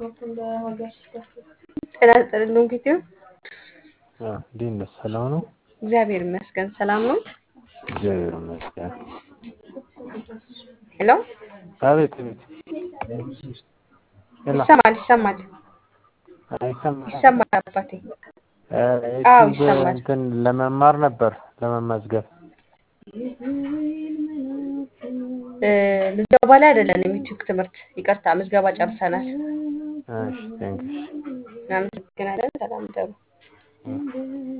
ጤና ይስጥልኝ ጊዜው እንዴት ነህ? ሰላም ነው? እግዚአብሔር ይመስገን ሰላም ነው። እግዚአብሔር ይመስገን። ሄሎ አቤት አቤት። ሄሎ ይሰማል ይሰማል አይሰማም? ይሰማል አባቴ። እ አዎ ዩቲዩብ ይሰማል። እንትን ለመማር ነበር ለመመዝገብ። እ ምዝገባ ላይ አይደለንም። ዩቲዩብ ትምህርት ይቅርታ፣ ምዝገባ ጨርሰናል። እሺ ቴንክስ። እናመሰግናለን። ሰላም ደሩ